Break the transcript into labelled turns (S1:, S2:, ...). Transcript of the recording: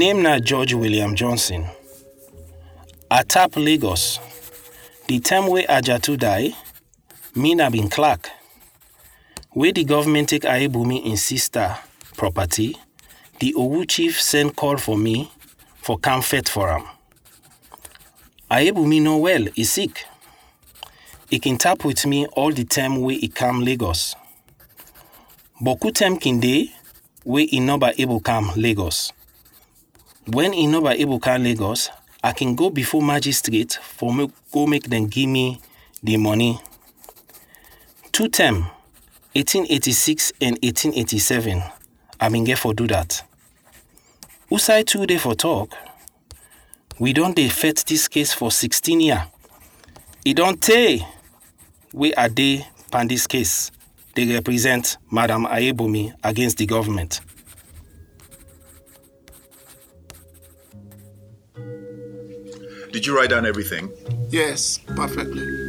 S1: name na George William Johnson. I tap Lagos. The time wey Ajatu die, me na bin clerk. Wey the government take Ayebumi im sister property, the Owu chief send call for me for comfort for am. Ayebumi no well, e sick. E kin tap with me all the time wey e come Lagos. Boku time kin dey wey e no ba able come Lagos. When e no ba able come Lagos, I can go before magistrate for me go make dem give me the money. Two term, 1886 and 1887, I bin get for do that. Usai too dey for talk, we don dey fight this case for 16 year. E don tey wey I dey pan this case dey represent Madam Ayebumi against the government.
S2: Did you write down everything?
S3: Yes, perfectly.